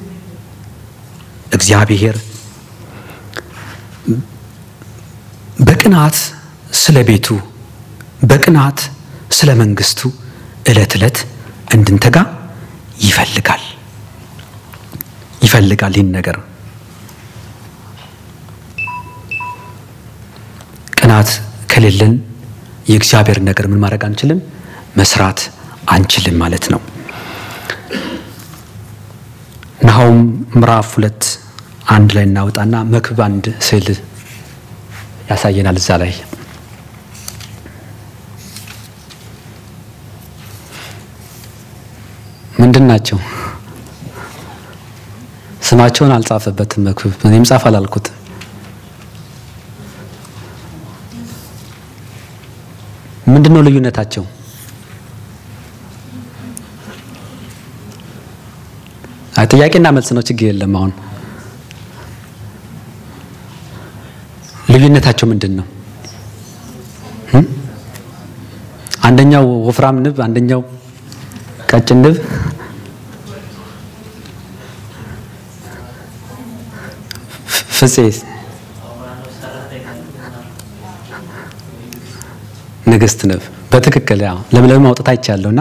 እግዚአብሔር በቅናት ስለ ቤቱ በቅናት ስለ መንግስቱ ዕለት ዕለት እንድንተጋ ይፈልጋል ይፈልጋል። ይህን ነገር ቅናት ከሌለን የእግዚአብሔር ነገር ምን ማድረግ አንችልም፣ መስራት አንችልም ማለት ነው። ናሆም ምዕራፍ ሁለት አንድ ላይ እናወጣና መክብብ አንድ ስዕል ያሳየናል እዛ ላይ ምንድን ናቸው? ስማቸውን አልጻፈበትም መክብብ። እኔም ጻፍ አላልኩት። ምንድን ነው ልዩነታቸው? አይ ጥያቄና መልስ ነው፣ ችግር የለም። አሁን ልዩነታቸው ምንድን ነው? አንደኛው ወፍራም ንብ፣ አንደኛው ቀጭን ንብ ፍፄ ንግስት ንብ በትክክል ያው ለምለም አውጥታ ይቻለሁና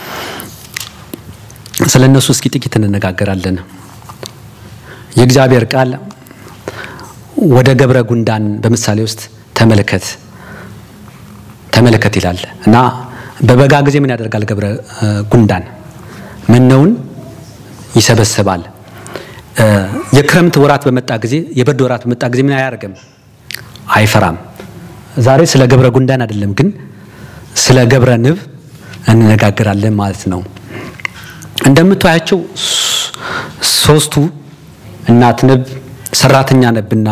ስለ እነሱ እስኪ ጥቂት እንነጋገራለን። የእግዚአብሔር ቃል ወደ ገብረ ጉንዳን በምሳሌ ውስጥ ተመልከት ተመልከት ይላል እና በበጋ ጊዜ ምን ያደርጋል ገብረ ጉንዳን መነውን ይሰበስባል። የክረምት ወራት በመጣ ጊዜ የበርድ ወራት በመጣ ጊዜ ምን አያደርግም? አይፈራም። ዛሬ ስለ ገብረ ጉንዳን አይደለም ግን ስለ ገብረ ንብ እንነጋገራለን ማለት ነው። እንደምታያቸው ሶስቱ እናት ንብ፣ ሰራተኛ ንብና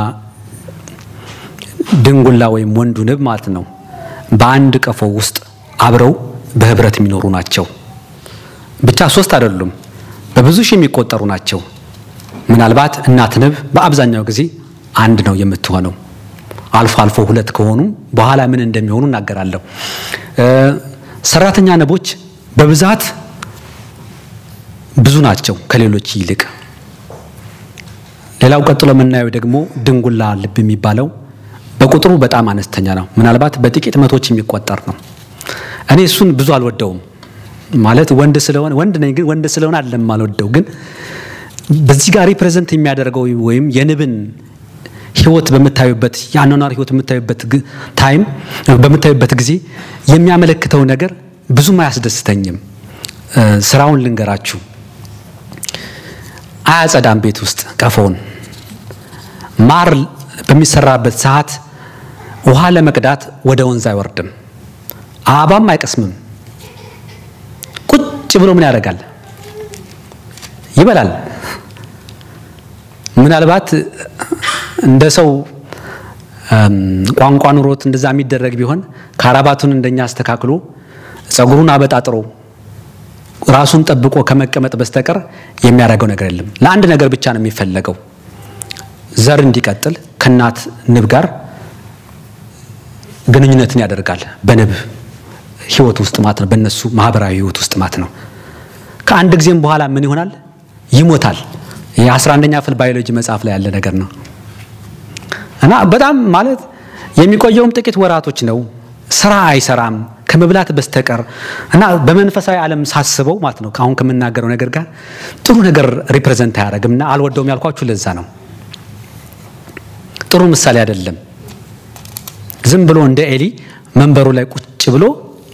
ድንጉላ ወይም ወንዱ ንብ ማለት ነው በአንድ ቀፎ ውስጥ አብረው በህብረት የሚኖሩ ናቸው። ብቻ ሶስት አይደሉም፣ በብዙ ሺህ የሚቆጠሩ ናቸው። ምናልባት እናት ንብ በአብዛኛው ጊዜ አንድ ነው የምትሆነው። አልፎ አልፎ ሁለት ከሆኑ በኋላ ምን እንደሚሆኑ እናገራለሁ። ሰራተኛ ንቦች በብዛት ብዙ ናቸው ከሌሎች ይልቅ። ሌላው ቀጥሎ የምናየው ደግሞ ድንጉላ ልብ የሚባለው በቁጥሩ በጣም አነስተኛ ነው። ምናልባት በጥቂት መቶች የሚቆጠር ነው። እኔ እሱን ብዙ አልወደውም። ማለት ወንድ ስለሆነ ወንድ ነኝ ግን ወንድ ስለሆነ አይደለም አልወደው። ግን በዚህ ጋር ሪፕሬዘንት የሚያደርገው ወይም የንብን ህይወት በምታዩበት የአኗኗር ህይወት በምታዩበት ታይም በምታዩበት ጊዜ የሚያመለክተው ነገር ብዙም አያስደስተኝም። ስራውን ልንገራችሁ። አያጸዳም ቤት ውስጥ ቀፎውን። ማር በሚሰራበት ሰዓት ውሃ ለመቅዳት ወደ ወንዝ አይወርድም። አበባም አይቀስምም። ቁጭ ብሎ ምን ያደርጋል? ይበላል። ምናልባት እንደ ሰው ቋንቋ ኑሮት እንደዛ የሚደረግ ቢሆን ካራባቱን እንደኛ አስተካክሎ ጸጉሩን አበጣጥሮ ራሱን ጠብቆ ከመቀመጥ በስተቀር የሚያደርገው ነገር የለም። ለአንድ ነገር ብቻ ነው የሚፈለገው፣ ዘር እንዲቀጥል ከእናት ንብ ጋር ግንኙነትን ያደርጋል። በንብ ህይወት ውስጥ ማለት ነው፣ በእነሱ ማህበራዊ ህይወት ውስጥ ማለት ነው። ከአንድ ጊዜም በኋላ ምን ይሆናል? ይሞታል። የአስራ አንደኛ ክፍል ባዮሎጂ መጽሐፍ ላይ ያለ ነገር ነው እና በጣም ማለት የሚቆየውም ጥቂት ወራቶች ነው። ስራ አይሰራም ከመብላት በስተቀር እና በመንፈሳዊ ዓለም ሳስበው ማለት ነው አሁን ከምናገረው ነገር ጋር ጥሩ ነገር ሪፕሬዘንት አያደርግም እና አልወደውም ያልኳችሁ ለዛ ነው። ጥሩ ምሳሌ አይደለም። ዝም ብሎ እንደ ኤሊ መንበሩ ላይ ቁጭ ብሎ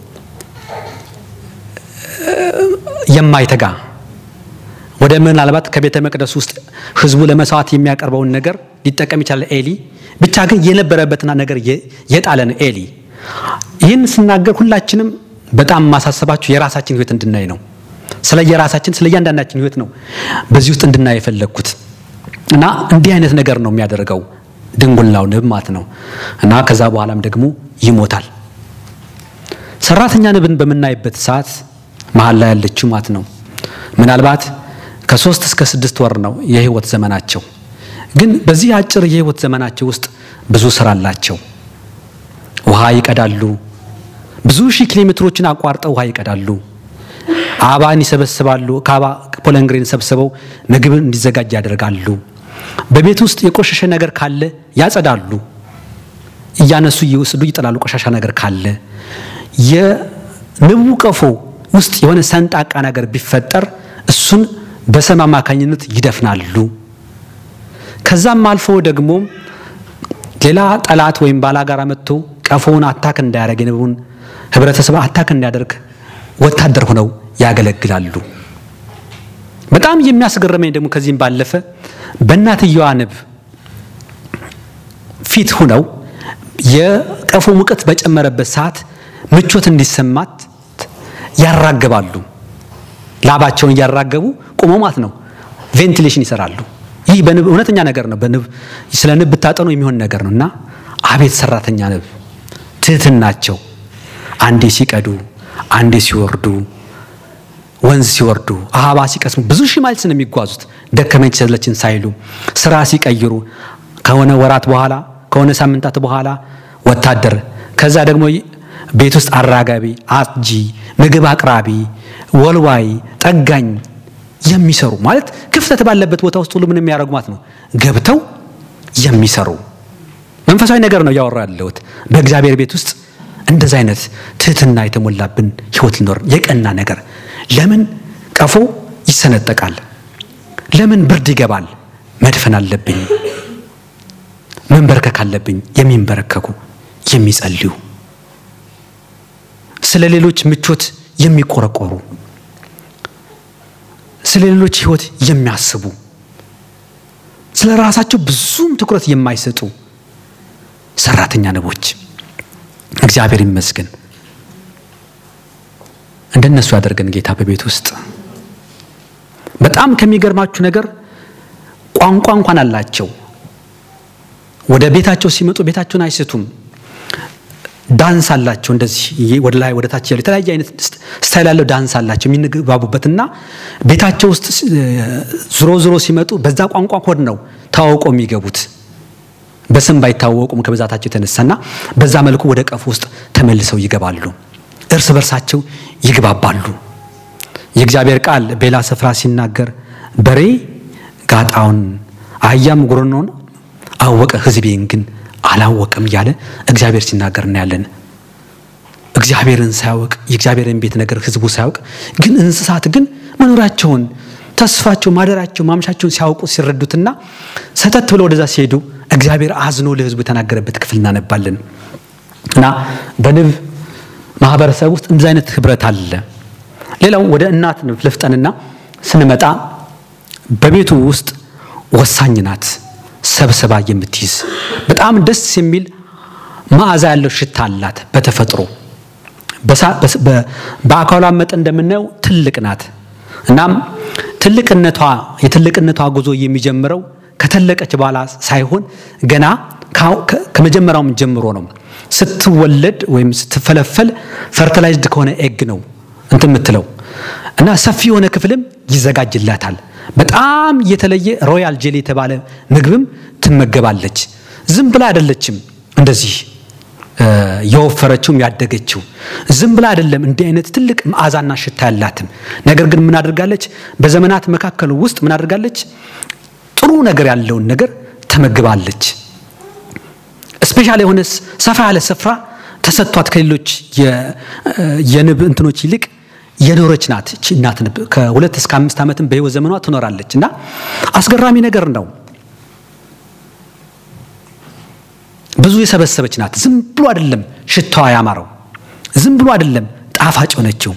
የማይተጋ ወደ ምናልባት ከቤተ መቅደስ ውስጥ ህዝቡ ለመስዋዕት የሚያቀርበውን ነገር ሊጠቀም ይችላል ኤሊ። ብቻ ግን የነበረበትና ነገር የጣለን ኤሊ። ይህን ስናገር ሁላችንም በጣም ማሳሰባችሁ የራሳችን ህይወት እንድናይ ነው። ስለ የራሳችን ስለ እያንዳንዳችን ህይወት ነው በዚህ ውስጥ እንድናይ የፈለግኩት እና እንዲህ አይነት ነገር ነው የሚያደርገው ድንጉላው ንብ ማለት ነው እና ከዛ በኋላም ደግሞ ይሞታል። ሰራተኛ ንብን በምናይበት ሰዓት መሀል ላይ ያለችው ማለት ነው ምናልባት ከሶስት እስከ ስድስት ወር ነው የህይወት ዘመናቸው። ግን በዚህ አጭር የህይወት ዘመናቸው ውስጥ ብዙ ስራ አላቸው። ውሃ ይቀዳሉ። ብዙ ሺህ ኪሎ ሜትሮችን አቋርጠው ውሃ ይቀዳሉ። አበባን ይሰበስባሉ። ከአበባ ፖለንግሬን ሰብስበው ምግብ እንዲዘጋጅ ያደርጋሉ። በቤት ውስጥ የቆሸሸ ነገር ካለ ያጸዳሉ። እያነሱ እየወሰዱ ይጥላሉ። ቆሻሻ ነገር ካለ የንቡ ቀፎ ውስጥ የሆነ ሰንጣቃ ነገር ቢፈጠር እሱን በሰም አማካኝነት ይደፍናሉ። ከዛም አልፎ ደግሞ ሌላ ጠላት ወይም ባላጋራ መጥቶ ቀፎውን አታክ እንዳያደርግ የንቡን ህብረተሰብ አታክ እንዳያደርግ ወታደር ሆነው ያገለግላሉ። በጣም የሚያስገርመኝ ደግሞ ከዚህም ባለፈ በእናትየዋ ንብ ፊት ሁነው የቀፎ ሙቀት በጨመረበት ሰዓት ምቾት እንዲሰማት ያራገባሉ። ላባቸውን እያራገቡ ቁመው ማለት ነው ቬንቲሌሽን ይሰራሉ። ይህ በንብ እውነተኛ ነገር ነው። በንብ ስለ ንብ ብታጠኑ የሚሆን ነገር ነው እና አቤት ሰራተኛ ንብ ትህትናቸው፣ አንዴ ሲቀዱ፣ አንዴ ሲወርዱ፣ ወንዝ ሲወርዱ፣ አበባ ሲቀስሙ ብዙ ሺህ ማይልስ ነው የሚጓዙት ደከመኝ ሰለችን ሳይሉ ስራ ሲቀይሩ ከሆነ ወራት በኋላ ከሆነ ሳምንታት በኋላ ወታደር ከዛ ደግሞ ቤት ውስጥ አራጋቢ፣ አጥጂ፣ ምግብ አቅራቢ፣ ወልዋይ፣ ጠጋኝ የሚሰሩ ማለት ክፍተት ባለበት ቦታ ውስጥ ሁሉ ምን የሚያደርጉ ማለት ነው ገብተው የሚሰሩ መንፈሳዊ ነገር ነው እያወራ ያለሁት። በእግዚአብሔር ቤት ውስጥ እንደዚህ አይነት ትህትና የተሞላብን ህይወት ሊኖር የቀና ነገር ለምን ቀፎ ይሰነጠቃል? ለምን ብርድ ይገባል? መድፈን አለብኝ፣ መንበርከክ አለብኝ። የሚንበረከኩ የሚጸልዩ፣ ስለ ሌሎች ምቾት የሚቆረቆሩ፣ ስለ ሌሎች ህይወት የሚያስቡ፣ ስለ ራሳቸው ብዙም ትኩረት የማይሰጡ ሰራተኛ ንቦች እግዚአብሔር ይመስገን እንደነሱ ያደርገን ጌታ በቤት ውስጥ በጣም ከሚገርማችሁ ነገር ቋንቋ እንኳን አላቸው። ወደ ቤታቸው ሲመጡ ቤታቸውን አይስቱም። ዳንስ አላቸው። እንደዚህ ወደ ላይ ወደ ታች ያለ የተለያየ አይነት ስታይል ያለው ዳንስ አላቸው የሚንግባቡበትና ቤታቸው ውስጥ ዝሮ ዝሮ ሲመጡ በዛ ቋንቋ ኮድ ነው ተዋውቀው የሚገቡት በስም ባይታወቁም ከብዛታቸው የተነሳና በዛ መልኩ ወደ ቀፉ ውስጥ ተመልሰው ይገባሉ። እርስ በርሳቸው ይግባባሉ። የእግዚአብሔር ቃል በሌላ ስፍራ ሲናገር በሬ ጋጣውን አህያም ጉረኖን አወቀ፣ ሕዝቤን ግን አላወቀም እያለ እግዚአብሔር ሲናገር እናያለን። እግዚአብሔርን ሳያውቅ የእግዚአብሔርን ቤት ነገር ሕዝቡ ሳያውቅ ግን እንስሳት ግን መኖራቸውን ተስፋቸው ማደራቸው ማምሻቸውን ሲያውቁ ሲረዱትና ሰተት ብለው ወደዛ ሲሄዱ እግዚአብሔር አዝኖ ለሕዝቡ የተናገረበት ክፍል እናነባለን እና በንብ ማህበረሰብ ውስጥ እንደዚህ አይነት ህብረት አለ። ሌላው ወደ እናት ልፍጠንና ስንመጣ በቤቱ ውስጥ ወሳኝ ናት። ሰብስባ የምትይዝ በጣም ደስ የሚል መዓዛ ያለው ሽታ አላት። በተፈጥሮ በአካሏ መጠን እንደምናየው ትልቅ ናት። እናም ትልቅነቷ የትልቅነቷ ጉዞ የሚጀምረው ከተለቀች በኋላ ሳይሆን ገና ከመጀመሪያውም ጀምሮ ነው። ስትወለድ ወይም ስትፈለፈል ፈርቲላይዝድ ከሆነ ኤግ ነው እንትን የምትለው እና ሰፊ የሆነ ክፍልም ይዘጋጅላታል። በጣም የተለየ ሮያል ጄሊ የተባለ ምግብም ትመገባለች። ዝም ብላ አይደለችም እንደዚህ የወፈረችውም ያደገችው ዝም ብላ አይደለም። እንዲህ አይነት ትልቅ መዓዛና ሽታ ያላትም ነገር ግን ምን አድርጋለች? በዘመናት መካከል ውስጥ ምን አድርጋለች? ጥሩ ነገር ያለውን ነገር ተመግባለች። ስፔሻል የሆነ ሰፋ ያለ ስፍራ ተሰጥቷት ከሌሎች የንብ እንትኖች ይልቅ የኖረች ናት። እቺ እናት ንብ ከሁለት እስከ አምስት ዓመትም በህይወት ዘመኗ ትኖራለች እና አስገራሚ ነገር ነው። ብዙ የሰበሰበች ናት። ዝም ብሎ አይደለም ሽታዋ ያማረው፣ ዝም ብሎ አይደለም ጣፋጭ ሆነችው።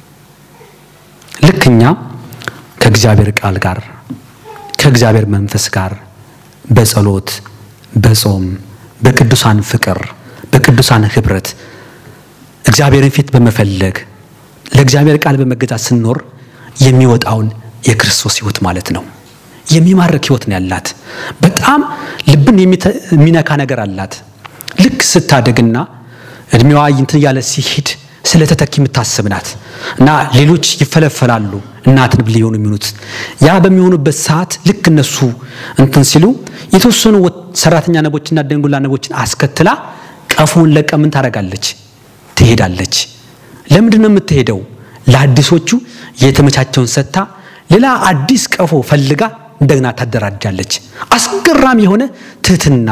ልክ እኛ ከእግዚአብሔር ቃል ጋር ከእግዚአብሔር መንፈስ ጋር በጸሎት በጾም በቅዱሳን ፍቅር በቅዱሳን ህብረት እግዚአብሔርን ፊት በመፈለግ ለእግዚአብሔር ቃል በመገዛት ስንኖር የሚወጣውን የክርስቶስ ህይወት ማለት ነው። የሚማርክ ህይወት ነው ያላት። በጣም ልብን የሚነካ ነገር አላት። ልክ ስታደግና እድሜዋ እንትን እያለ ሲሄድ ስለ ተተኪ የምታስብ ናት እና ሌሎች ይፈለፈላሉ እናት ንብ ሊሆኑ የሚሆኑት ያ በሚሆኑበት ሰዓት ልክ እነሱ እንትን ሲሉ የተወሰኑ ሰራተኛ ነቦችና ደንጉላ ነቦችን አስከትላ ቀፎውን ለቀ ምን ታደርጋለች? ትሄዳለች። ለምንድን ነው የምትሄደው? ለአዲሶቹ የተመቻቸውን ሰጥታ ሌላ አዲስ ቀፎ ፈልጋ እንደገና ታደራጃለች። አስገራሚ የሆነ ትህትና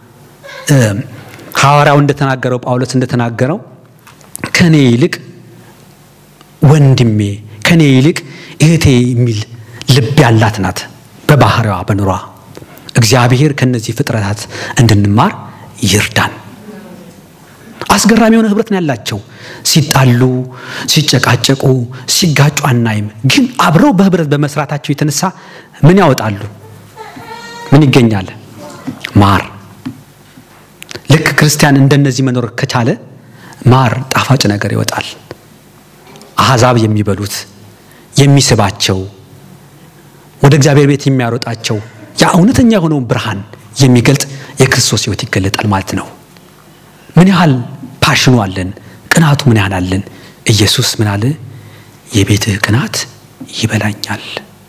ሐዋርያው እንደተናገረው ጳውሎስ እንደተናገረው ከኔ ይልቅ ወንድሜ ከኔ ይልቅ እህቴ የሚል ልብ ያላት ናት። በባህሪዋ በኑሯ እግዚአብሔር ከነዚህ ፍጥረታት እንድንማር ይርዳን። አስገራሚ የሆነ ህብረት ነው ያላቸው። ሲጣሉ፣ ሲጨቃጨቁ፣ ሲጋጩ አናይም። ግን አብረው በህብረት በመስራታቸው የተነሳ ምን ያወጣሉ? ምን ይገኛል? ማር። ልክ ክርስቲያን እንደነዚህ መኖር ከቻለ ማር ጣፋጭ ነገር ይወጣል። አሕዛብ የሚበሉት የሚስባቸው ወደ እግዚአብሔር ቤት የሚያሮጣቸው ያ እውነተኛ የሆነውን ብርሃን የሚገልጥ የክርስቶስ ህይወት ይገለጣል ማለት ነው። ምን ያህል ፓሽኑ አለን፣ ቅናቱ ምን ያህል አለን። ኢየሱስ ምን አለ? የቤትህ ቅናት ይበላኛል።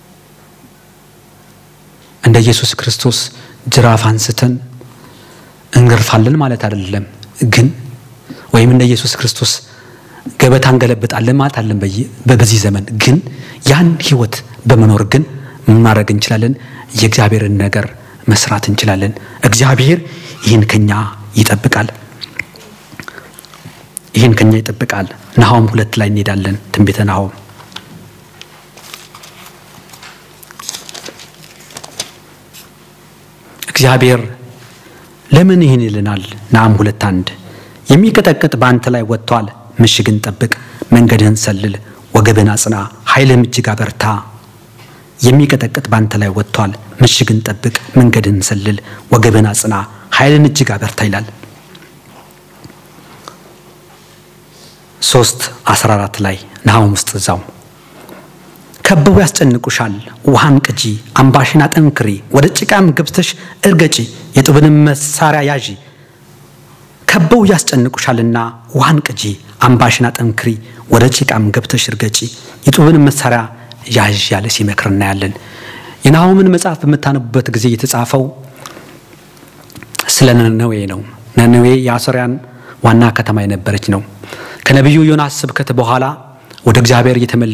እንደ ኢየሱስ ክርስቶስ ጅራፍ አንስተን እንገርፋለን ማለት አይደለም ግን ወይም እንደ ኢየሱስ ክርስቶስ ገበታ እንገለብጣለን ማለት አለን በዚህ ዘመን ግን ያን ህይወት በመኖር ግን ምን ማድረግ እንችላለን? የእግዚአብሔርን ነገር መስራት እንችላለን። እግዚአብሔር ይህን ከኛ ይጠብቃል። ይህን ከኛ ይጠብቃል። ናሆም ሁለት ላይ እንሄዳለን። ትንቢተ ናሆም እግዚአብሔር ለምን ይህን ይልናል? ናም ሁለት አንድ የሚቀጠቅጥ በአንተ ላይ ወጥቷል። ምሽግን ጠብቅ፣ መንገድህን ሰልል፣ ወገብህን አጽና፣ ኃይልህም እጅግ አበርታ። የሚቀጠቅጥ በአንተ ላይ ወጥቷል። ምሽግን ጠብቅ፣ መንገድህን ሰልል፣ ወገብህን አጽና፣ ኃይልን እጅግ አበርታ ይላል። ሶስት አስራ አራት ላይ ናሆም ውስጥ እዛው ከበው ያስጨንቁሻል፣ ውሃን ቅጂ፣ አምባሽን አጠንክሪ፣ ወደ ጭቃም ገብተሽ እርገጪ፣ የጡብንም መሳሪያ ያዢ። ከበው ያስጨንቁሻልና ውሃን ቅጂ፣ አምባሽን አጠንክሪ፣ ወደ ጭቃም ገብተሽ እርገጪ፣ የጡብንም መሳሪያ ያዥ ያለ ሲመክር እናያለን። የናሆምን መጽሐፍ በምታነቡበት ጊዜ የተጻፈው ስለ ነነዌ ነው። ነነዌ የአሶርያን ዋና ከተማ የነበረች ነው። ከነቢዩ ዮናስ ስብከት በኋላ ወደ እግዚአብሔር እየተመለሱ